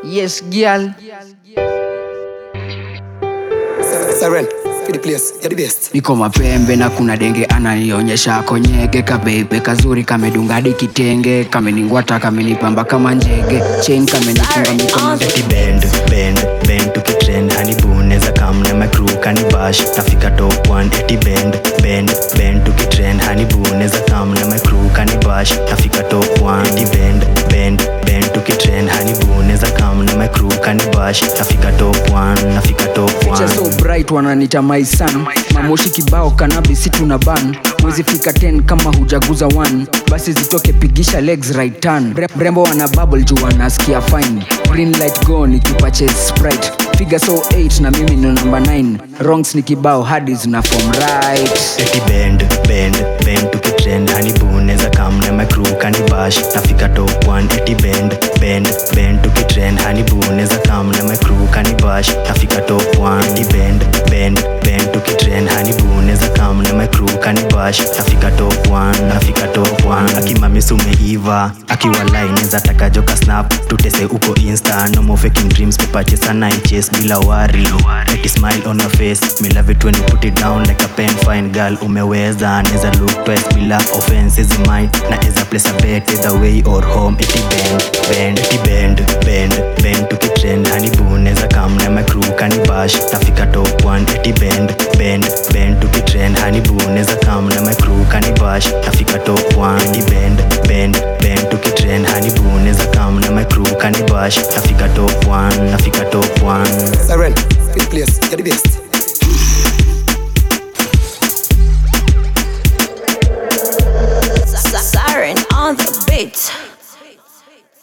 Yes, girl. Siren, for the place, you're the best. Niko mapembe na kuna denge ananionyesha konyege kabebe kazuri kamedunga hadi kitenge kameningwata kamenipamba kama njege chain kamenifunga mikono Eti bend, bend, bend tukitrend hanibuneza kamna my crew kanibash nafika top 1 eti bend, bend, bend tukitrend hanibuneza kamna my crew kanibash nafika top 1 eti bend, bend, bend tukitrend hanibuneza kamna my crew kanibash nafika top 1 nafika top Picha 1 so bright wananita my son mamoshi kibao kanabisi tuna ban mwezi fika 10 kama hujaguza 1 basi zitoke pigisha legs right turn Mre- mrembo wana bubble juu wanasikia fine green light go nikipache sprite figa so 8 na mimi ndo namba 9 wrongs ni kibao hadi zina form right eti bend bend bend tukitrend hanibuneza kamna my crew kanibash nafika top 1 eti bend bend bend tukitrend hanibuneza kamna my crew kanibash nafika top 1 eti bend bend bend tukitrend hanibuneza kamna my crew kanibash nafika top 1 nafika top 1 akimamisi umeiva akiwa line za takajoka snap tutese uko insta no more faking dreams pepache sana iches bila wari eti smile on your face me love it when you put it down like a pen fine girl umeweza neza look twice bila offense is mine na eza place a bet either way or home eti bend bend eti bend bend bend tukitrend hanibuneza kamna my crew kanibash nafika top 1 eti bend bend bend tukitrend hanibuneza kamna my crew kanibash nafika top 1 eti bend bend bend tukitrend hanibuneza kamna my crew kanibash nafika top 1 nafika top 1 Siren, for the place, you're the best.